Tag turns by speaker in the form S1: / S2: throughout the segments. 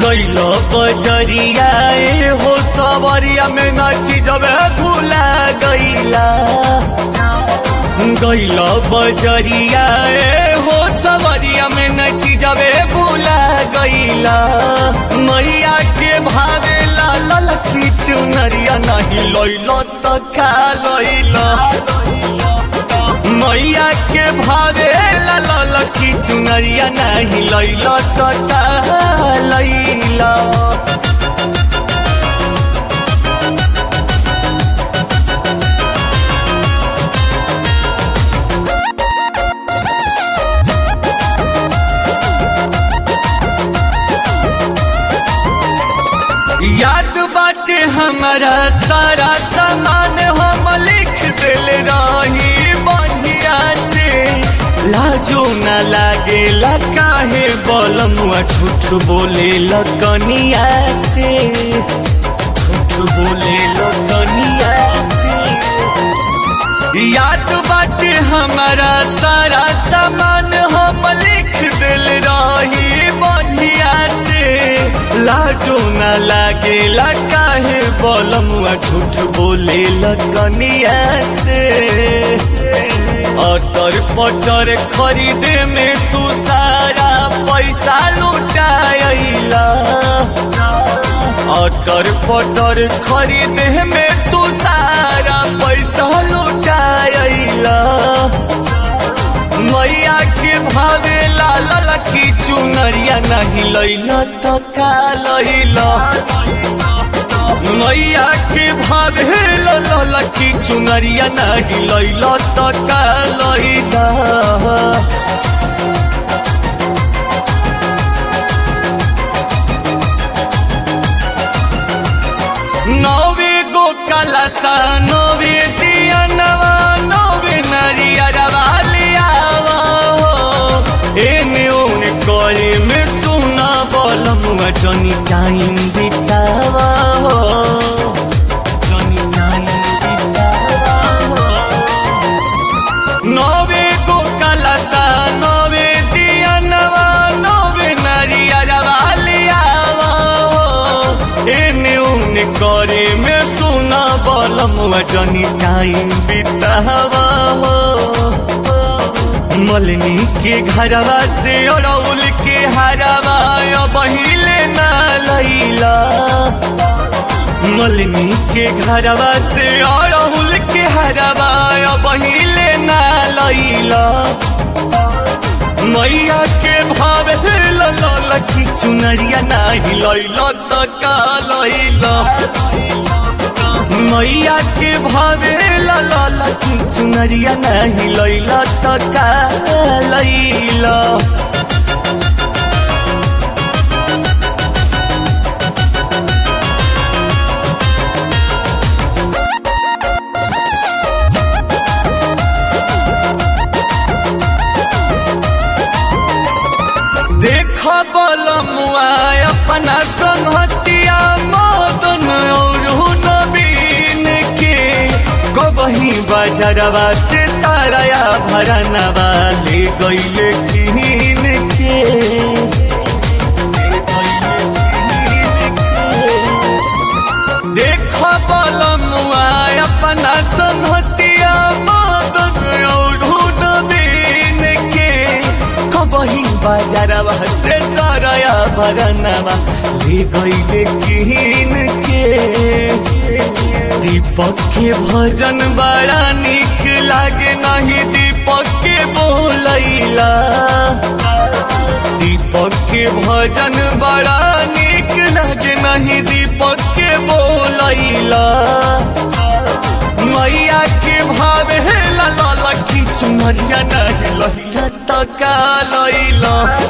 S1: गैल बजरिया ए हो सवरिया में नाची जब भूला गैला गैल बजरिया ए हो सवरिया में नाची जब भूला गैला मैया के भावे लाल की चुनरिया नहीं लैल तो खा लैला मैया के भावे लाल की चुनरिया नहीं लैल तो लैला याद बाटे हमारा सारा सामान हम लिख दिल रही बढ़िया से लाजो न लागे काहे बलमुआ झूठ बोले कनिया से झूठ बोले कनिया से याद बाटे हमारा सारा सामान हम लिख दिल रही बढ़िया से लाजो न लागे काहे बलमुआ झूठ बोले कनिया से अटर पटर खरीदे में तू सारा पैसा लुटाइला अटर पटर खरीदे में तू सारा पैसा लुटाइला मैया के भावे लाल की चुनरिया नहीं लैला तो का लैला मैया के भावे लाल की चुनरिया नहीं लैला तो का लैला नवे गो कलसा नवे दिया नवा नवे नरिया रवालियावा हो एने ओने करे में सुना बलमुआ जनी टाइम बितावा हो जनी टाइम बितावा हो नवे गो कलसा नवे दिया नवा नवे नरिया रवालियावा हो एने ओने करे में सुना बलमुआ जनी टाइम बितावा हो मलनी के घरवा से अड़ौल के हरवा बहिले ना लैला मलनी के घरवा से अड़ौल के हरवा बहिले ना लैला मैया के भाव लखी चुनरिया नाही लैला तो का लैला मैया के भावे लाल की चुनरिया नहीं लैला तो का लैला देख बलमुआ अपना संहतिया मदन और नवीन के कबही बजरवा से साराया भरनवा ले गईले कीन के देख बलमुआ अपना संहतिया मदन और नवीन के कबही बाजारवा से साराया भरनवा ले गईले कीन के दीपक के भजन बड़ा निक लागे नहीं दीपक के बोलैला दीपक के भजन बड़ा निक लागे नहीं दीपक के बोलैला मैया के भावे लाल की चुनरिया नहीं लैला तो का लैला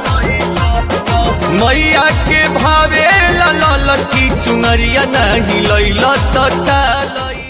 S1: मैया के भावे लाल की चुनरिया नहीं लैला तो का लैला